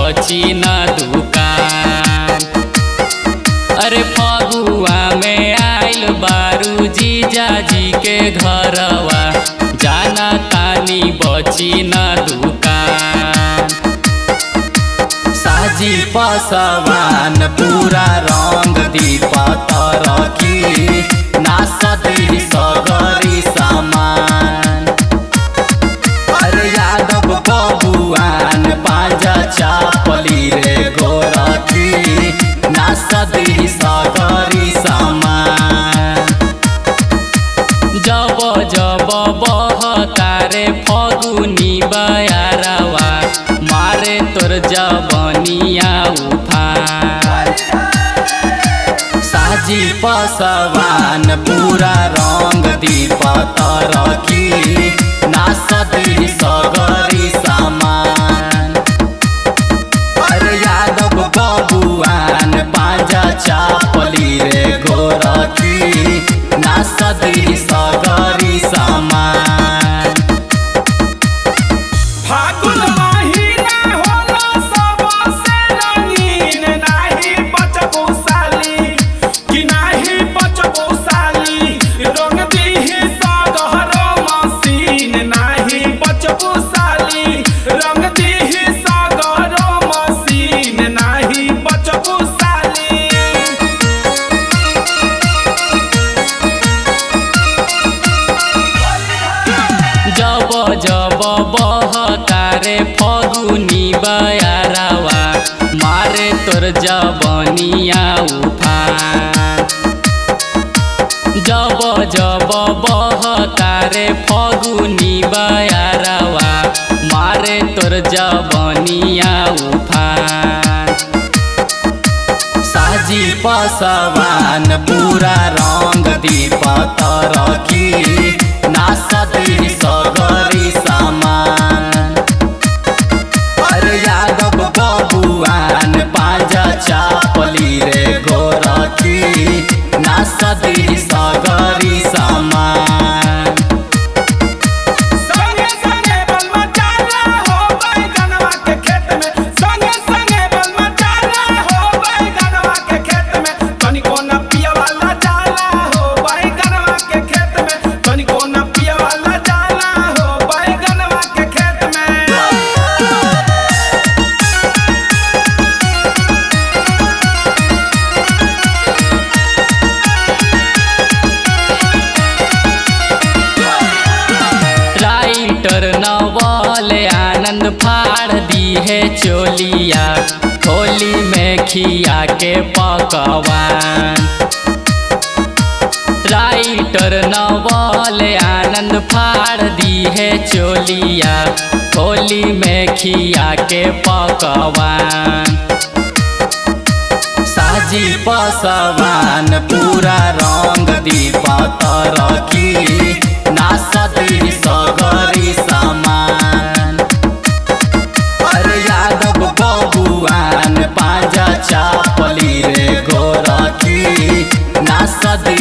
बची न दुकान अरे फगुआ में आइल बारू जीजा जी के घरवा जाना तानी बची न दुकान साजी पसवान पूरा रंग दीपत रखी नासती सगरी सामान अरे यादव बबुआन पाजा चापली रे गोरखी नासती सगरी सामान जब जब बहतारे फगुनी बयारवा मारे तोर जबनिया उफान साजी पसवान पूरा रंग दीपत रखी नासती सगरी सामान अरे यादव बबुआन पाजा चापली रे गोरखी नासती सगरी सामान फागुन महिना होला सबसे रंगीन नाही बचबो साली कि नाही बचबो साली रंग दीही सगहरो मसीन नाही बचबो साली रंग दीही सगहरो मसीन नाही बचबो साली जब जब बहतारे फगुनी बयारवा मारे तोर जबनिया उफान जब जब बहतारे फगुनी बयारवा मारे तोर जबनिया उफान साजी पसवान पूरा रंग दीपत रखी नासती सगरी सामान अरे यादव बबुआन पाजा चापली रे गोरखी नासती सगरी सामान संगे संगे बलमा चाला हो बैगनवा के खेत में संगे संगे बलमा चाला हो बैगनवा के खेत में तनिको न पिया वाला जाला हो बैगनवा के खेत में तनिको न पिया वाला जाला हो बैगनवा के खेत में राइटर नवल आनंद फाड़ दी है चोलिया होली में खिया के पकवान राइटर नवल आनंद फाड़ दी है चोलिया होली में खिया के पकवान साजी पसवान पूरा रंग दीपत रखी नासती सगरी सामान अरे यादव बबुआन पाजा चापली रे गोरखी नासती